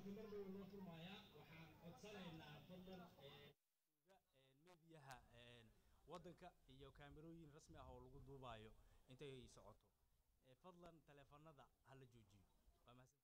tartankii mar dhow noo furmaaya waxaan codsanaynaa fadlan mediyaha waddanka iyo kaamirooyin rasmi ah oo lagu duubaayo intay socoto Ee, fadlan taleefanada ha la joojiyo waa mahadsan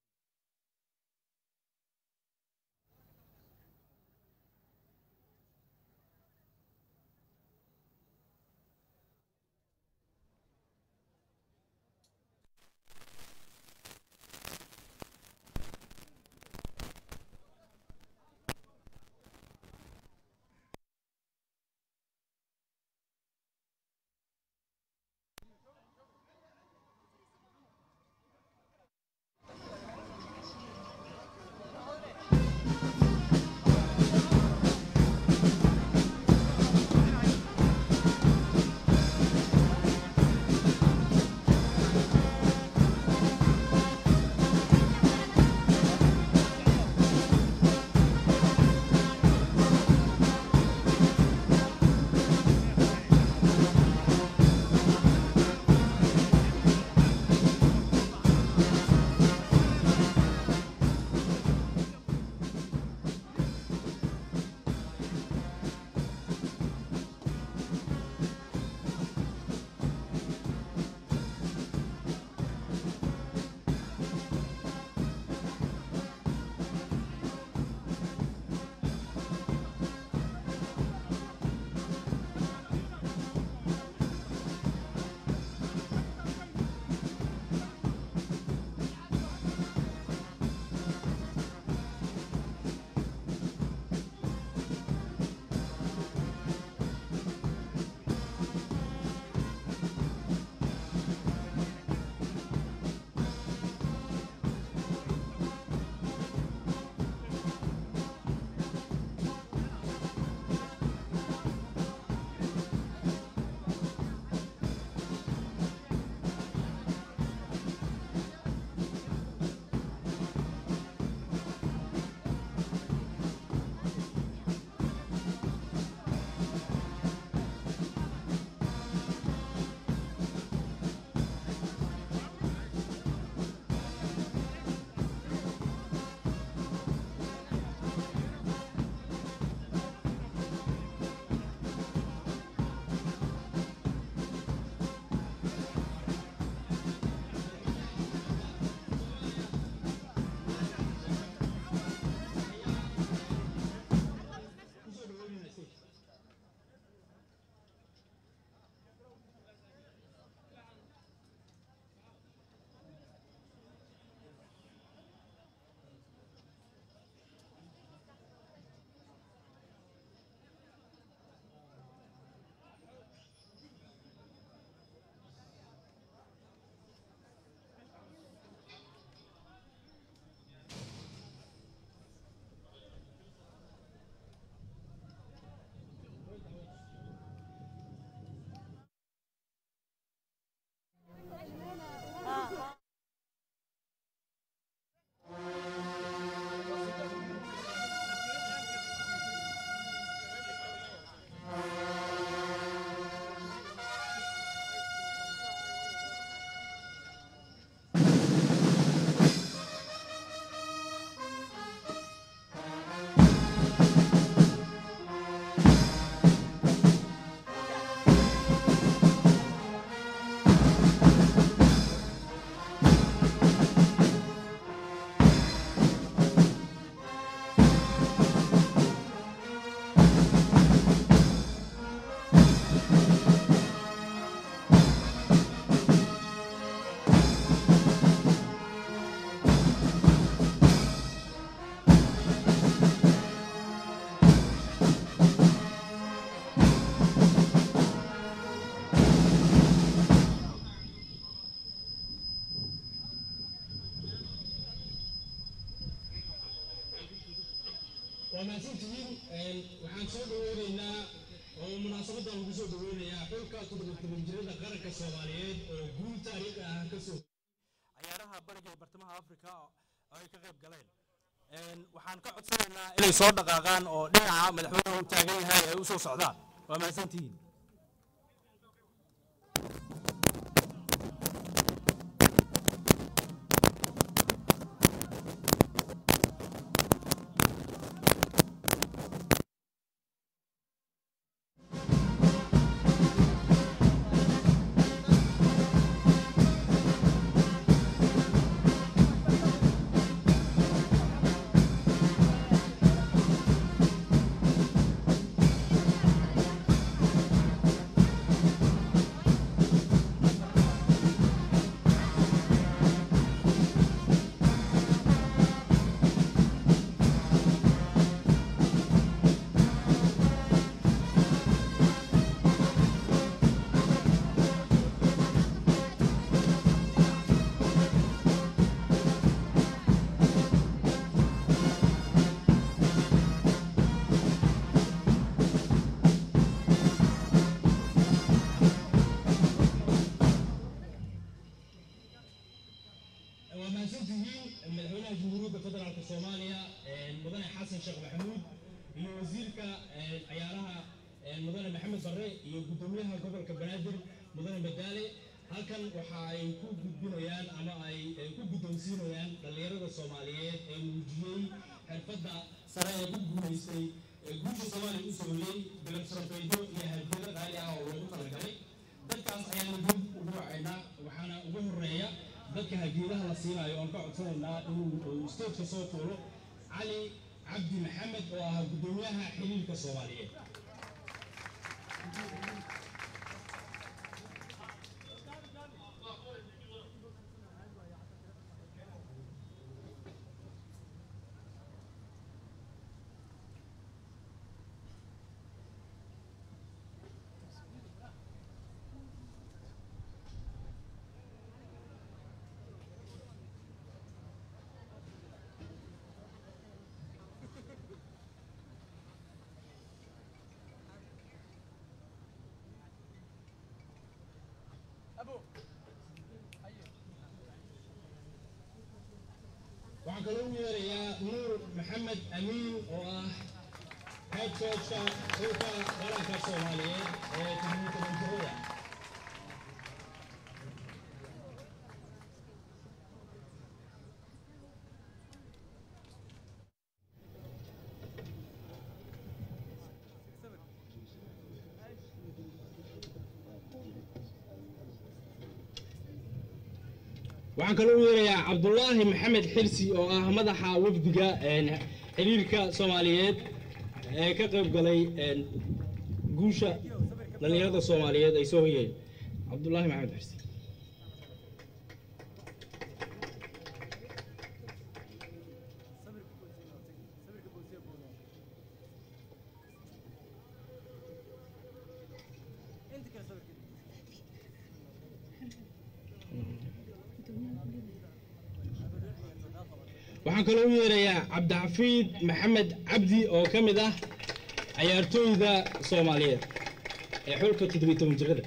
kusoo dhaweynayna stage waa mahadsantihiin waxaan soo dhaweynaynaa oo munaasabadda lagu soo dhaweynayaa xulka todoban jirada qaranka soomaaliyeed oo guul taariikhi ah ka soo ciyaaraha bariga ee bartamaha afrika oo ay ka qayb galeen Een, waxaan ka codsanaynaa inay soo dhaqaaqaan oo dhinaca madaxweynuhu u taagan yahay ay u soo socdaan waa mahadsantihiin waa mahadsantihiin madaxweynaha jamhuuriyadda federaalka soomaaliya mudane xasan sheekh maxamuud iyo wasiirka ciyaaraha mudane maxamed barre iyo guddoomiyaha gobolka banaadir mudane madaale halkan waxa ay ku gudbinayaan ama ay ku guddoonsiinayaan dhallinyarada soomaaliyeed ee muujiyey xirfadda sare ee ku guulaystay ee guusha soomaaliya u sooyey bilab sarfaydo iyo hadiyado qaali ah oo loogu talagalay dadkaas ayaanu dib ugu wacaynaa waxaana ugu horeeya dadka hadiyadaha la siinayo oon ka codsanaynaa inuu stageka soo fuulo cali cabdi maxamed oo ahaa guddoomiyaha xiriirka soomaaliyeed waxaan kaloo u yeerayaa nuur maxamed amiin oo ah head coachka xulka qaranka soomaaliyeed ee todobantobanjirada waxaan kaloo u yeerayaa cabdulaahi maxamed xirsi oo ah madaxa wafdiga xiriirka soomaaliyeed ee ka qayb galay guusha dhallinyarada soomaaliyeed ay soo hoyeen cabdulaahi maxamed xirsi waxaan kaloo u yeerayaa cabdixafiid maxamed cabdi oo ka mid ah cayaartooyda soomaaliyeed ee xulka toddobiy toban jirada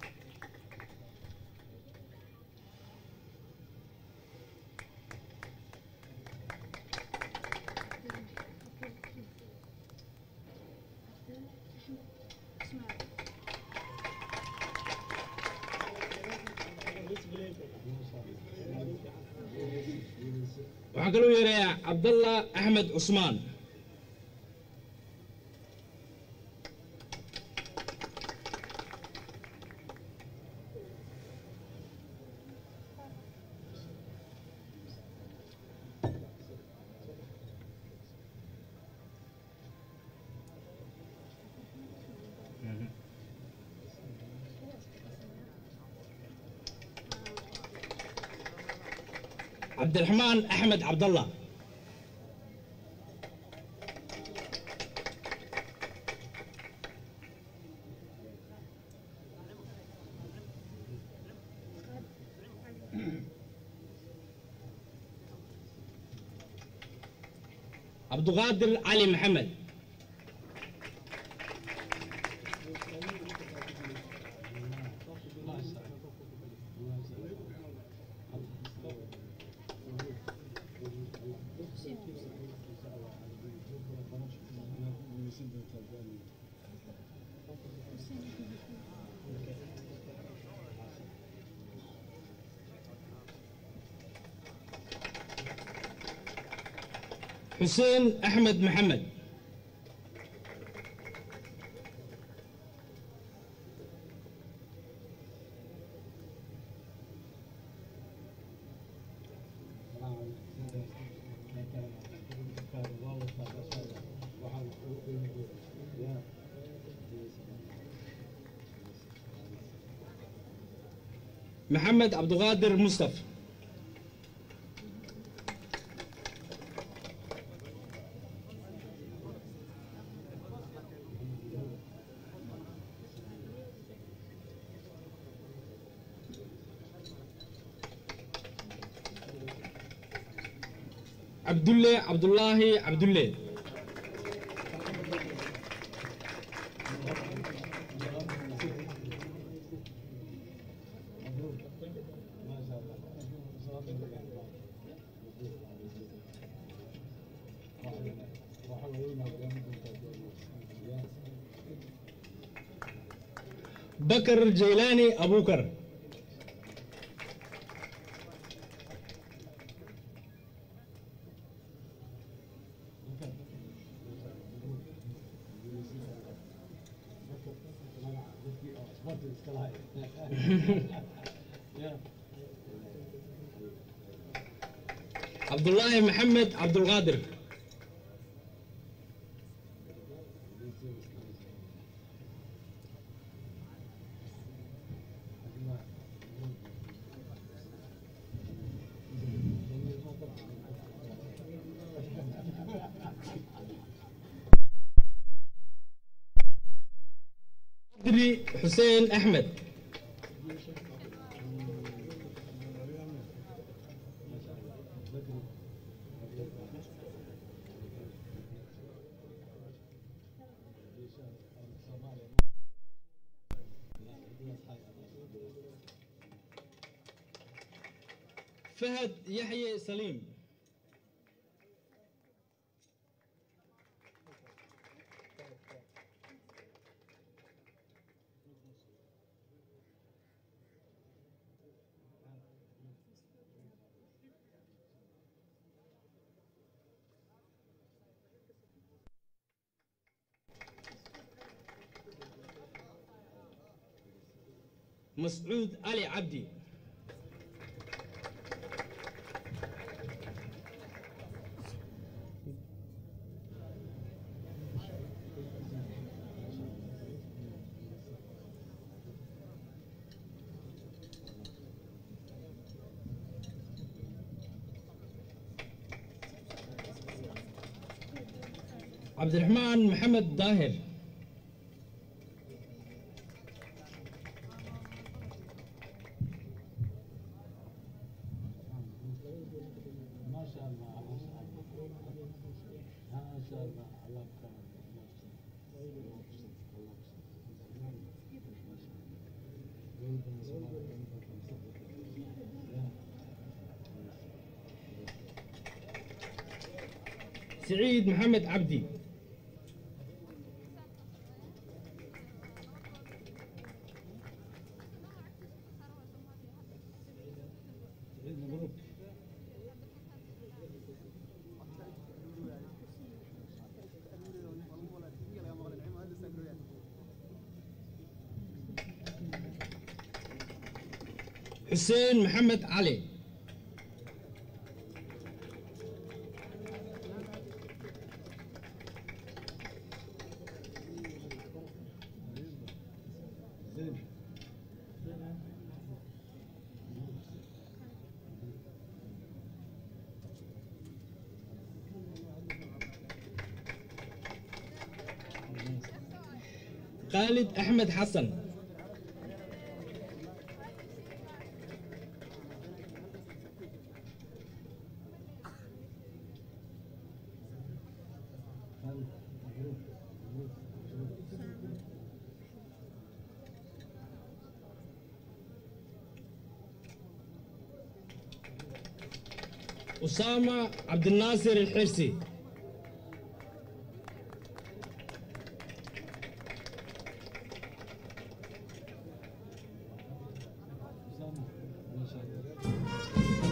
waxaan kaloo yeerayaa cabdallah axmed cusmaan cabdiraxmaan axmed cabdallah cabduqaadir cali maxamed xuseen axmed maxamed maxamed cabduqaadir mustaf cabdulle cabdullaahi cabdulle bakar jaylaani abukar cabdullaahi maxamed cabdulqaadir qadri xuseen axmed fahad yaxye saliim مسعود علي عبدي عبد الرحمن محمد ظاهر ما شاء الله ما شاء الله ما شاء الله الله يكرمك سعيد محمد عبدي مبروك حسين محمد علي زين خالد أحمد حسن أسامة عبد الناصر الحرسي أسامة ما شاء الله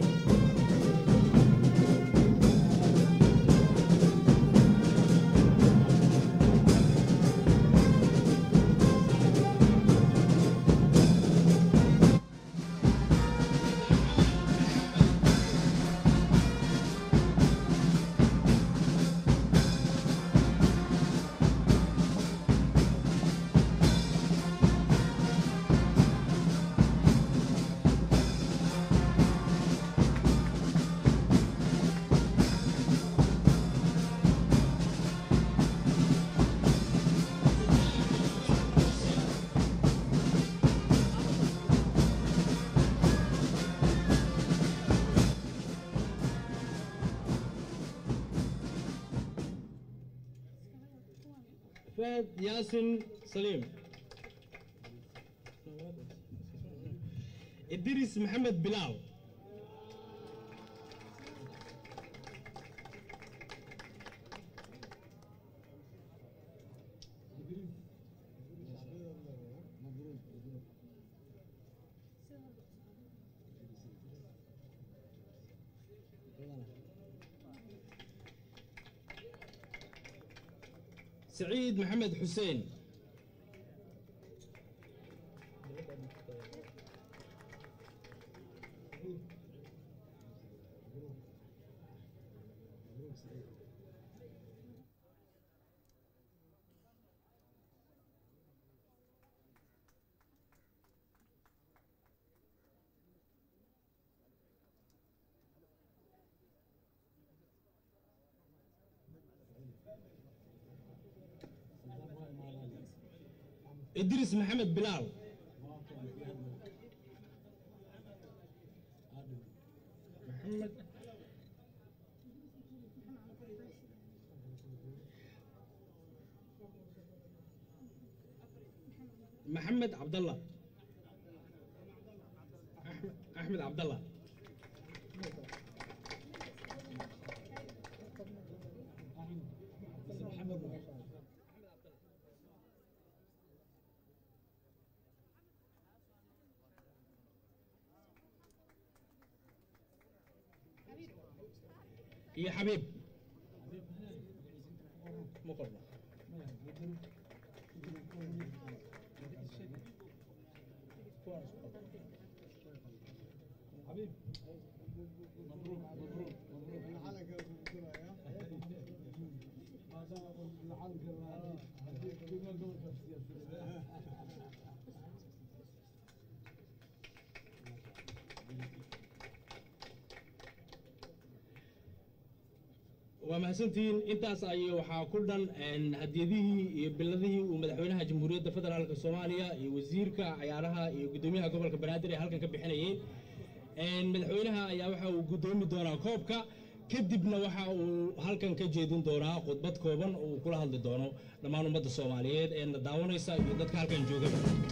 فهد ياسن سليم إدريس محمد بلاو مبروك سعيد محمد حسين إدريس محمد بلال محمد محمد عبد الله أحمد أحمد عبد الله يا حبيب مقرنا waa mahadsantihiin intaas ay waxaa ku dhan een, hadiyadihii iyo biladihii uu madaxweynaha jamhuuriyadda federaalka soomaaliya iyo wasiirka cayaaraha iyo guddoomiyaha gobolka banaadir ee halkan ka bixinayeen Een, madaxweynaha ayaa waxa uu guddoomi doonaa koobka kadibna waxa uu halkan ka jeedin doonaa khudbad kooban oo uu kula hadli doono dhammaan ummadda soomaaliyeed ee na daawanaysa iyo dadka halkan jooga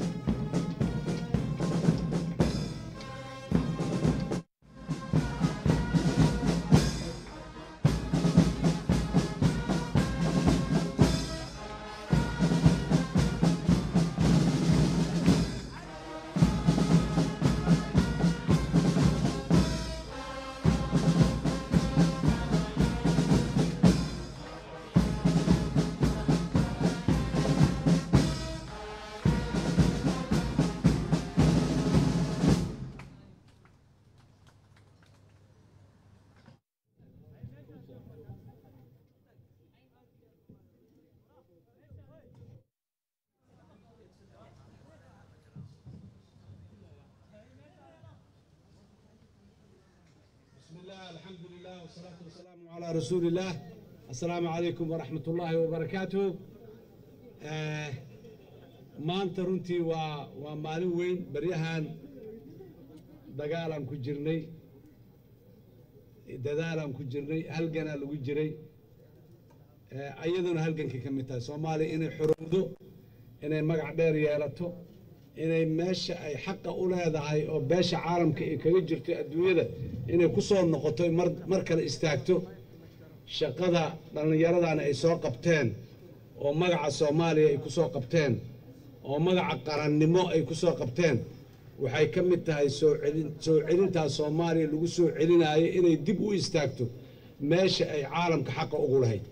بسم الله الحمد لله والصلاة والسلام على رسول الله السلام عليكم ورحمة الله وبركاته آه maanta runtii waa waa maalin weyn baryahan dagaalaan ku jirnay dadaalaan ku jirnay halganaa lagu jiray Eh, iyaduna halgankii ka mid tahay soomaaliya inay xorowdo inay magac dheer yeelato inay meesha ay xaqa u leedahay oo beesha caalamka ay kaga jirto adduunyada inay ku soo noqoto mar mar kale istaagto shaqada dhallinyaradana ay soo qabteen oo magaca soomaaliya ay ku soo qabteen oo magaca qarannimo ay ku soo qabteen waxay ka mid tahay soo celin soo celintaa soomaaliya lagu soo celinaayo inay dib u istaagto meesha ay caalamka xaqa ugu lahayd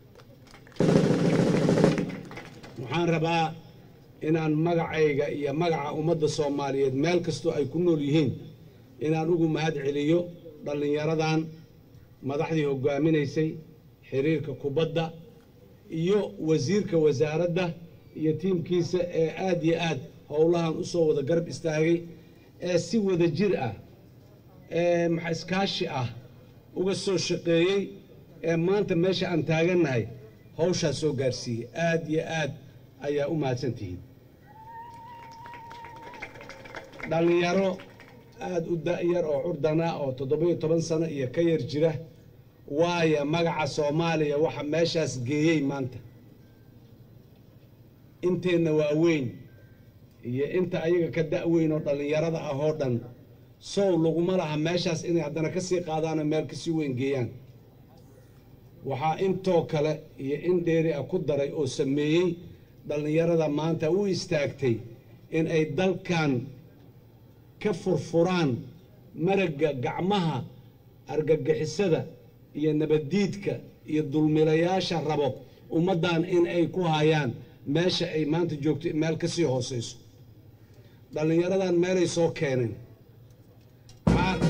waxaan rabaa inaan magacayga iyo magaca ummadda soomaaliyeed meel kastoo ay ku nool yihiin inaan ugu mahad celiyo dhallinyaradan madaxdii hoggaaminaysay xiriirka kubadda iyo wasiirka wasaaradda iyo tiimkiisa ee aad iyo aad howlahan u soo wada garab istaagay ee si wada jir ah ee maxa iskaashi ah uga soo shaqeeyey ee maanta meesha aan taagannahay hawshaa soo gaarsiiyey aad iyo aad ayaa u mahadsantihiin dhallinyaro aad u da'yar oo curdana oo toddobiyo toban sano iyo ka yar jira waaya magaca soomaaliya waxa meeshaas geeyey maanta inteenna waa weyn iyo inta ayaga ka da'weyn oo dhallinyarada ah oo dhan sow laguma laha meeshaas inay haddana ka sii qaadaanoo meel ka sii weyn geeyaan waxaa intoo kale iyo in dheeri ah ku daray oo sameeyey dhallinyarada maanta u istaagtay in ay dalkan ka furfuraan maragga gacmaha argagixisada iyo nabaddiidka iyo dulmilayaasha rabo ummaddan in ay ku hayaan meesha ay maanta joogto meel ka sii hoosayso dhallinyaradan meelay soo keeneen Maxaa-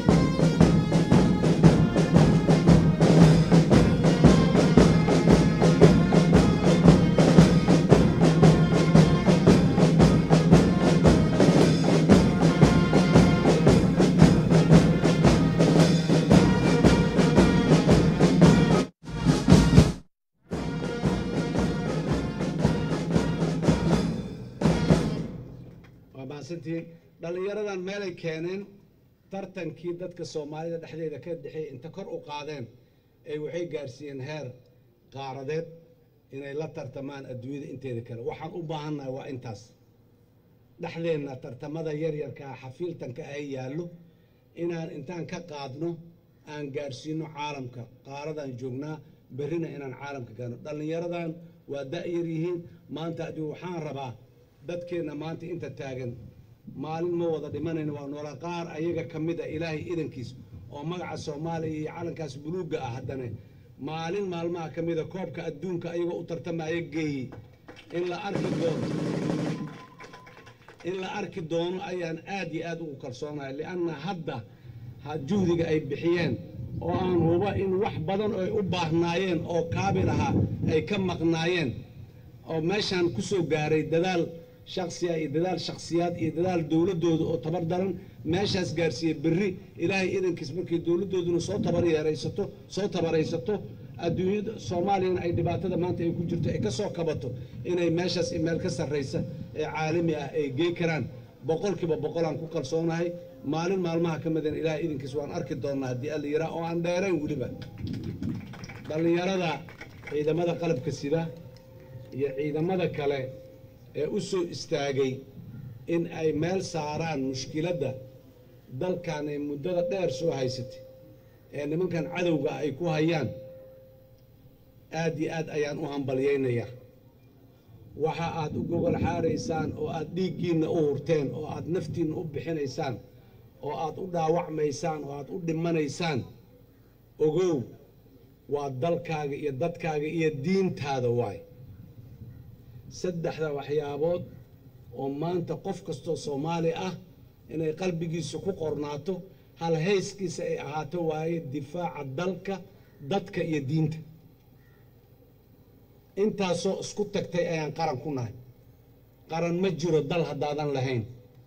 waa mahadsantihiin dhallinyaradan meelay keeneen tartankii dadka soomaalida dhexdeeda ka dhexeey inta kor u qaadeen ay waxay gaarsiiyeen heer qaaradeed inay la tartamaan adduunyada inteeda kale waxaan u baahannahay waa intaas dhexdeenna tartamada yaryarkaa xafiiltanka ah yaallo inaan intaan ka qaadno aan gaarsiino caalamka qaaradaan joognaa berrina inaan caalamka gaarno dhallinyaradan waa da'yar yihiin maanta adigu waxaan rabaa dadkeenna maanta inta taagan maalin ma wada dhimanayno waa noola qaar ayaga ka mid a ilaahay idankiis oo magaca soomaaliya iyo calankaas buluugga ah haddana maalin maalmaha ka mida koobka adduunka ayagoo u tartamaya geeyey in la arki doono in la arki doono ayaan aad iyo aad ugu kalsoonahay lianna hadda ha juhdiga ay bixiyeen oo aan huba in wax badan oo ay u baahnaayeen oo kaabil ahaa ay ka maqnaayeen oo meeshaan ku soo gaaray dadaal shaksiya iyo dadaal shaksiyaad iyo dadaal dowladdooda oo tabar daran meeshaas gaarsiiyey berri ilaahay idankiis markay dowladdooduna soo tabar yeeraysato soo tabaraysato adduunyada soomaaliyana ay dhibaatada maanta ay ku jirto ay ka soo kabato inay meeshaas meel ka sarraysa ee caalami ah ay gey karaan boqolkiiba boqolaan ku kalsoonahay maalin maalmaha ka midan ilaahay idankiis waan arki doonnaa haddii alla yiraa oo aan dheerayn weliba dhallinyarada ciidamada qalabka sida iyo ciidamada kale ee u soo istaagay in ay meel saaraan mushkiladda dalkan ay muddada dheer soo haysatay ee nimankan cadowga ay ku hayaan aad iyo aad ayaan u hambalyaynayaa waxa aad u gogol xaaraysaan oo aad dhiiggiinna u hurteen oo aad naftiinna u bixinaysaan oo aad u dhaawacmaysaan oo aad u dhimanaysaan ogow waa dalkaaga iyo dadkaaga iyo diintaada waay saddexda waxyaabood oo maanta qof kastoo soomaali ah inay qalbigiisa ku qornaato hal hayskiisa ay ahaato waaye difaaca dalka dadka iyo diinta intaasoo isku tagtay ayaan qaran ku nahay qaran ma jiro dal haddaadan lahayn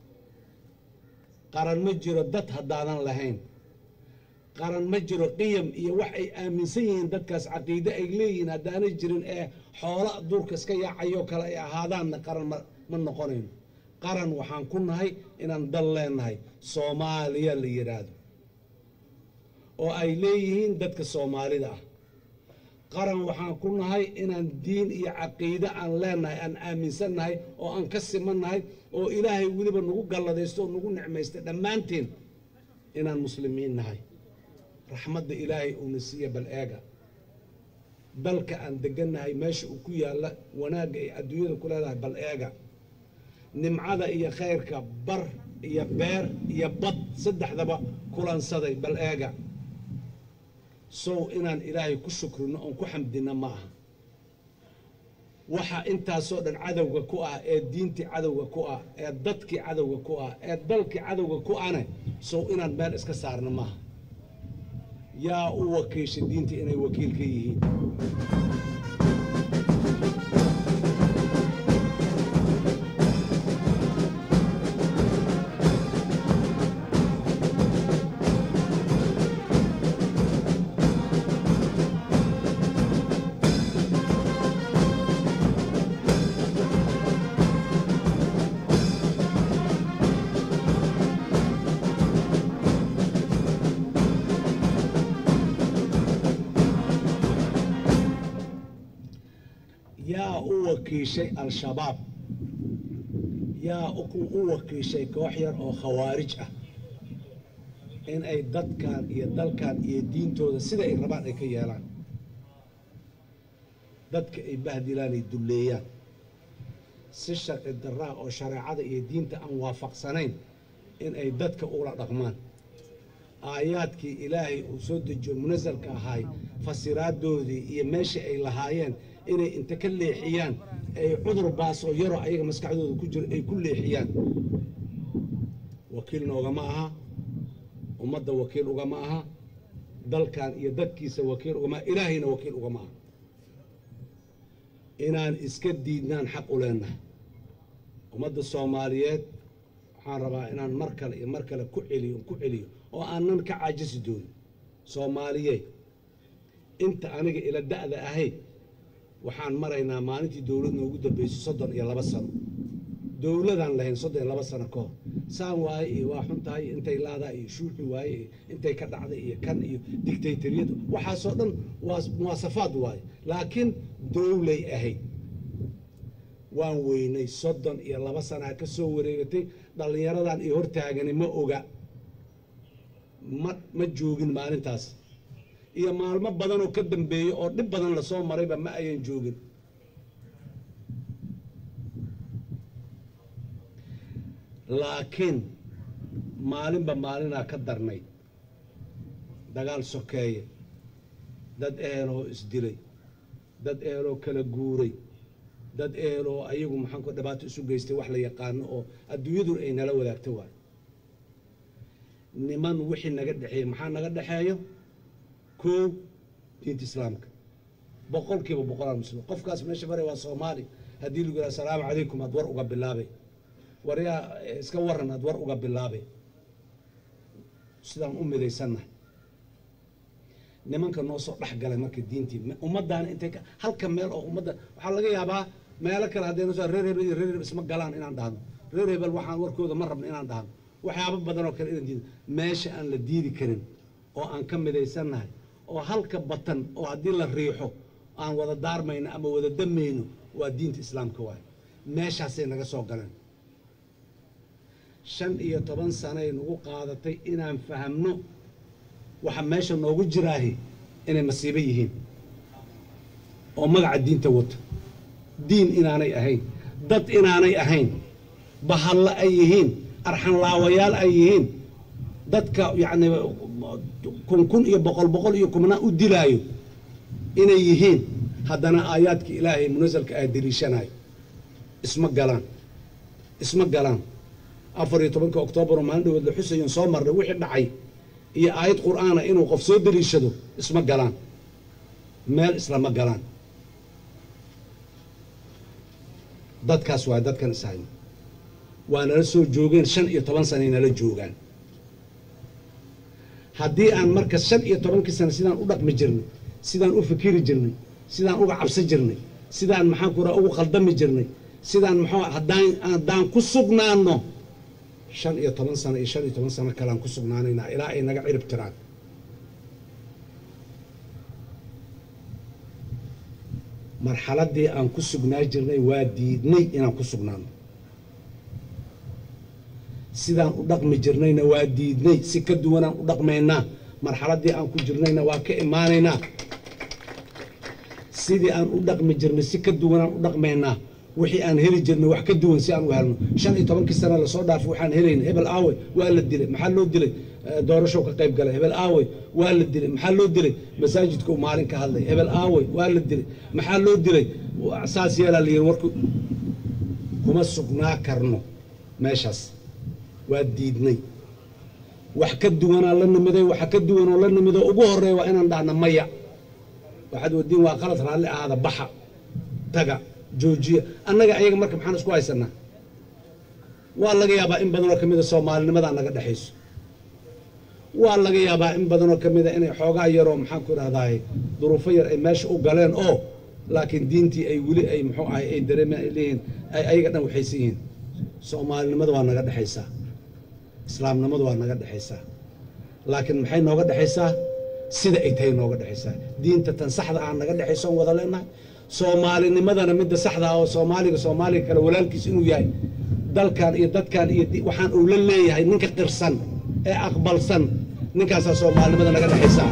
qaran ma jiro dad haddaadan lahayn qaran ma jiro qiyam iyo wax ay aaminsan yihiin dadkaas caqiide ay leeyihiin haddaanay jirin ee xoola duurka iska yaacayoo kale ay ahaadaanna qaran ma ma noqonayno qaran waxaan ku nahay inaan dal leenahay soomaaliya la yidhaahdo oo ay leeyihiin dadka soomaalida ah qaran waxaan ku nahay inaan diin iyo caqiide aan leenahay aan aaminsannahay oo aan ka simannahay oo ilaahay weliba nagu galladaysto oo nagu nicmaystay dhammaanteen inaan muslimiin nahay raxmadda ilaahay uuna siiya bal eega dalka aan degannahay meesha uu ku yaalla wanaagga ay adduunyada ku leedahay bal eega nimcada iyo khayrka bar iyo beer iyo bad saddexdaba kulansaday bal eega sow inaan ilaahay ku shukrino oon ku xamdinno ma aha waxa intaasoo dhan cadowga ku ah ee diintii cadowga ku ah ee dadkii cadowga ku ah ee dalkii cadowga ku ane sow inaan meel iska saarno maaha yaa u wakiisha diinta inay wakiil ka yihiin yaa u wakiishay al-shabaab yaa u u wakiishay koox yar oo khawaarij ah in ay dadkan iyo dalkan iyo diintooda sida ay rabaan ay ka yeelaan dadka ay bahdilaan ay dulleeyaan si sharci darraha oo shareecada iyo diinta aan waafaqsanayn in ay dadka ula dhaqmaan aayaadkii ilaahay uu soo dejiyo munasalka ahaay fasiraadoodii iyo meeshii ay lahaayeen inay inta ka leexiyaan ay cudur baas oo yaroo ayaga maskaxdooda ku jiro ay ku leexiyaan wakiilna ugama aha ummadda wakiil ugama aha dalkan iyo dadkiisa wakiil ugama aha ilaahayna wakiil ugama aha inaan iska diidnaan xaq u leenahay ummadda soomaaliyeed waxaan rabaa inaan mar kale iyo mar kale ku celiyo ku celiyo oo aanan ka caajisi doonin soomaaliyeed inta aniga ila da'da ahayd waxaan maraynaa maalintii dowlad noogu dambaysay soddon iyo laba sano dowladaan lahayn soddon iyo laba sano ka hor saan waaye iyo waa xun tahay iyo intay laadaa iyo shuuxi waaye iyo intay ka dhacday iyo kan iyo dictatoriyad waxaasoo dhan waa muwaasafaad waaye laakiin dowlay ahayd waan weynay soddon iyo laba sanaa ka soo wareegatay dhallinyaradan iyo hortaagani ma oga ma ma joogin maalintaas iyo maalmo badan oo ka dambeeya oo dhib badan lasoo marayba ma ayan joogin laakiin maalinba maalinaa ka darnay dagaal sokeeye dad eeloo isdilay dad eeloo kala guuray dad eeloo ayagu maxaanku dhibaato isu geystay wax la yaqaano oo adduunyadun ay nala wadaagta waay niman wixii naga dhexeeya maxaa naga dhexeeyo koow diinta islaamka boqol kiiba boqolaan muslim qofkaas meesha maray waa soomaali haddii lagu yidhaha asalaamu calaykum aad war uga bilaabay waryaa iska waran aad war uga bilaabay sidaan u midaysannahay nimanka noo soo dhex galay marka diintii ummaddaana intay ka halka meel oo ummadda waxaa laga yaabaa meelo kale haddayna soo reer hebel iyo reer hebel isma galaan inaan dhahno reer hebel waxaan warkooda ma rabno inaan dhahno waxyaabo badan oo kale inaan diido meesha aan la diidi karin oo aan ka midaysannahay oo halka batan oo haddii la riixo aan wada daarmayno ama wada damayno waa diinta islaamka waaye meeshaasay naga soo galeen shan iyo toban sanay nagu qaadatay inaan fahamno waxa meesha noogu jiraahi inay masiibo yihiin oo magaca diinta wata diin inaanay ahayn dad inaanay ahayn bahallo ay yihiin arxanlaawayaal ay yihiin dadka yacni kun kun iyo boqol boqol iyo kumnaa u dilaayo inay yihiin haddana aayaadka ilaahay munasalka ah deliishanayo isma galaan isma galaan afar iyo tobanka oktoobar oo maalin dhawood la xusayon soo marnay wixii dhacay iyo aayad qur'aana inuu qof soo deliishado isma galaan meel islama galaan dadkaas waa dadkan ishayno waa nala soo joogeen shan iyo toban sanay nala joogaan haddii aan marka shan iyo tobankii sano sidaan u dhaqmi jirnay sidaan u fikiri jirnay sidaan uga cabsan jirnay sidaan maxaan ku raha ugu khaldami jirnay sidaan maxaa haddaan haddaan ku sugnaano shan iyo toban sano iyo shan iyo toban sano kalean ku sugnaanaynaa ilaa ay naga cirib tiraan marxaladdii aan ku sugnaa jirnay waa diidnay inaan ku sugnaano sidaan u dhaqmi jirnayna waa diidnay si ka duwanaan u dhaqmaynaa marxaladdii aan ku jirnayna waa ka imaanaynaa sidii aan u dhaqmi jirnay si ka duwanaan u dhaqmaynaa wixii aan heli jirnay wax ka duwan si aan u helno shan iyo tobankii sana lasoo dhaafay waxaan helayna hebel aawey waa la dilay maxaa loo dilay doorashow ka qayb galay hebel aawey waa la dilay maxaa loo dilay masaajidka uu maalin ka hadlay hebel aawey waa la dilay maxaa loo dilay saas yeelaa la yidhi warku kuma sugnaa karno meeshaas waa diidnay wax ka duwanaa la nimiday waxa ka duwanoo la nimido ugu horeeya waa inaan dhahna maya waxaad wadiin waa qalad raalli ahaada baxa taga joojiya annaga ayaga marka maxaan isku haysanaa waa laga yaabaa in badanoo ka mida soomaalinimadaa naga dhexayso waa laga yaabaa in badanoo ka mida inay xoogaa yaroo maxaan ku idhahdaay duruufo yar ay meesha u galeen oo laakiin diintii ay weli ay muxuu ahay ay dareemeen ay leeyihiin ay ayaga dhan waxaysan yihiin soomaalinimada waa naga dhexaysaa islaamnimadu waa naga dhexaysaa laakiin maxay nooga dhexaysaa sida ay tahay nooga dhexaysaa diinta tan saxda ah naga dhexayso on wada leenahay soomaalinimadana midda saxda ah oo soomaaliga soomaaliga kale walaalkiis inuu yahay dalkan iyo dadkan iyo waxaan uu la leeyahay ninka qirsan ee aqbalsan ninkaasaa soomaalinimada naga dhexaysaa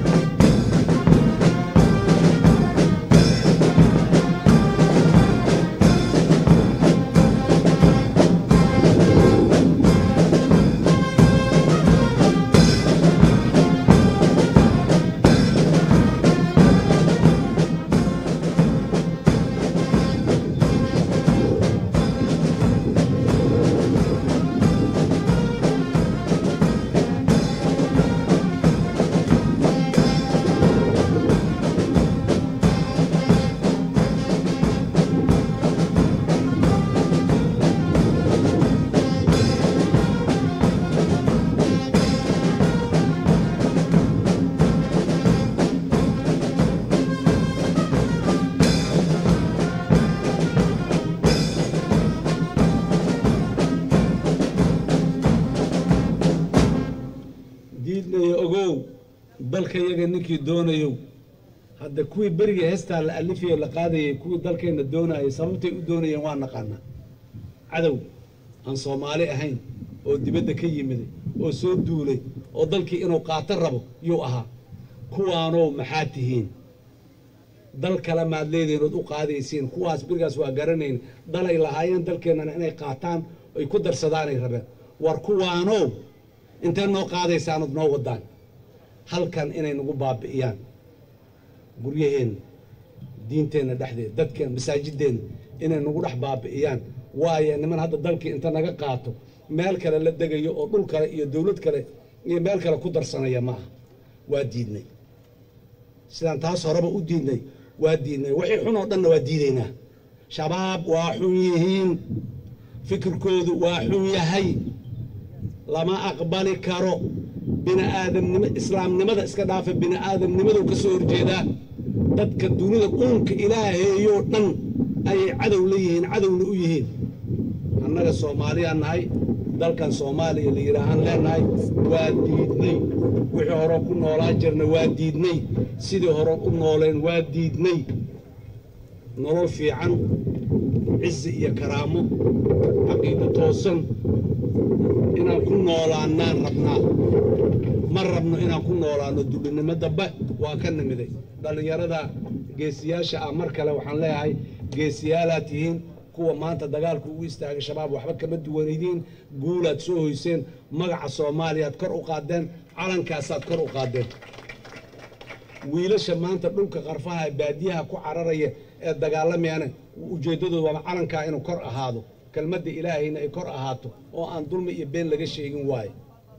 dalka yaga ninkii doonayow hadda kuwii berigii heestaa la alifiye la qaadayay kuwii dalkeenna doonayay sababtay u doonayeen waa naqaanaa cadow aan soomaali ahayn oo dibadda ka yimiday oo soo duulay oo dalkii inuu qaato rabo yuu ahaa kuwaanow maxaa tihiin dal kale maad leedihiin ood u qaadaysiin kuwaas berigaas waa garanayn dalay lahaayeen dalkeennana inay qaataan ay ku darsadaanay rabeen war kuwaanow intee noo qaadaysaanood noo wadaan halkan inay nagu baabi'iyaan guryaheenna diinteenna dhexdeeda dadkeen masaajideenna inay nagu dhex baabi'iyaan waayo niman hadda dalkii inta naga qaato meel kale la degayo oo dhul kale iyo dowlad kale iyo meel kale ku darsanaya ma aha waa diidnay sidaan taas horeba u diidnay waa diidnay wixii xun oo dhanna waa diidaynaa shabaab waa xun yihiin fikirkoodu waa xun yahay lama aqbali karo bini'aadamnimo islaamnimada iska dhaafa bini'aadamnimaduu ka soo horjeedaa dadka dunida uunka ilaaheeyoo dhan ayay cadow la yihiin cadowna u yihiin annaga soomaaliyaa nahay dalkan soomaaliya la yidhaahaan leenahay waa diidnay wixii hore ku noolaan jirna waa diidnay sidii hore u nooleen waa diidnay nolol fiican cizi iyo karaamo caqiida toosan inaan ku noolaannaan rabnaa ma rabno inaan ku noolaanno dulinimo dambe waa ka nimiday dhallinyarada geesiyaasha ah mar kale waxaan leeyahay geesiyaalaad tihiin kuwa maanta dagaalku ugu istaagay shabaab waxba kama duwanaydiin guulaad soo hoyseen magaca soomaaliyaad kor u qaadeen calankaasaad kor u qaadeen wiilasha maanta dhulka qarfaha ee baadiyaha ku cararaya ee dagaalamayana ujeeddadooda waaba calankaa inuu kor ahaado kelmadda ilaahayna ay kor ahaato oo aan dulmi iyo been laga sheegin waayo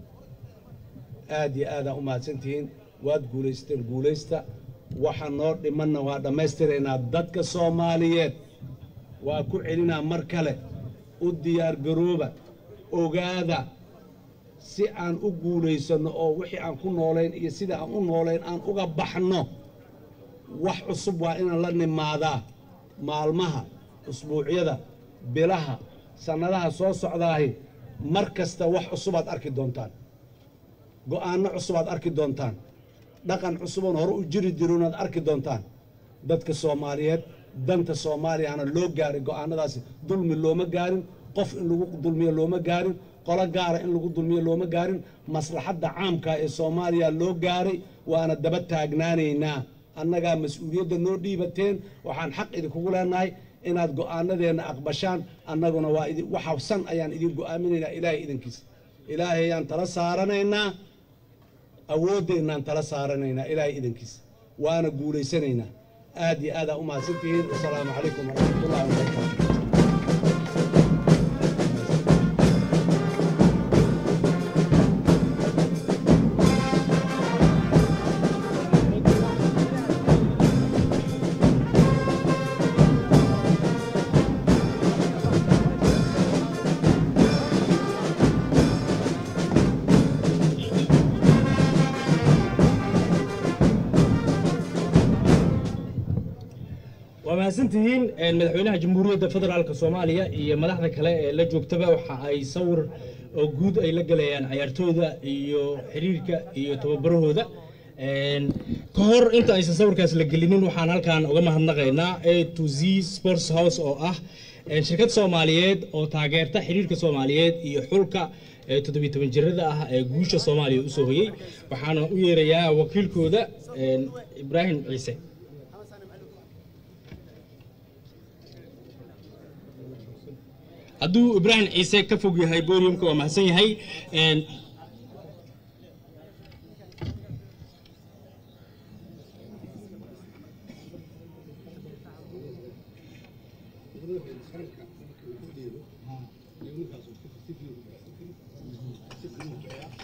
aad iyo aadaa u mahadsantihiin waad guulaysteen guulaysta waxa noo dhimanna waa dhammaystiraynaa dadka soomaaliyeed waa ku celinaa mar kale u diyaar garooba ogaada si aan u guulaysanno oo wixii aan ku noolayn iyo sida aan u noolayn aan uga baxno wax cusub waa inaan la nimaadaa maalmaha usbuucyada bilaha sannadaha soo socdaahi mar kasta wax cusubaad arki doontaan go'aanno cusubaad arki doontaan dhaqan cusuboon hore u jiri jirunaad arki doontaan dadka soomaaliyeed danta soomaaliyana loo gaaray go'aanadaasi dulmi looma gaarin qof in lagu dulmiyo looma gaarin qolo gaara in lagu dulmiyo looma gaarin maslaxadda caamka ee soomaaliya loo gaaray waana daba taagnaanaynaa annagaa mas-uuliyadda noo dhiibateen waxaan xaq idinkugu leenahay inaad go'aanadeenna aqbashaan annaguna waa idi waxa san ayaan idin go'aaminaynaa ilaahay idankiisa ilaahay ayaan tala saaranaynaa awooddeenaan tala saaranaynaa ilaahay idankiisa waana guulaysanaynaa aad iyo aadaa u mahadsantihiin wasalaamu calaykum waraxmatullahi wabarakaatu waa mahadsantihiin madaxweynaha jamhuuriyadda federaalka soomaaliya iyo madaxda kale ee la joogtaba waxa ay sawir oo guud ay la gelayaan cayaartooyda iyo xiriirka iyo tababarahooda ka hor inta aysan sawirkaas la gelinin waxaan halkan uga mahadnaqaynaa a to z sports house oo ah shirkad soomaaliyeed oo taageerta xiriirka soomaaliyeed iyo xulka toddobiy toban jirada ah ee guusha soomaaliya usoo hoyey waxaana u yeerayaa wakiilkooda ibraahim ciise hadduu ibraahim ciise ka fog yahay boriumka waa mahadsan yahay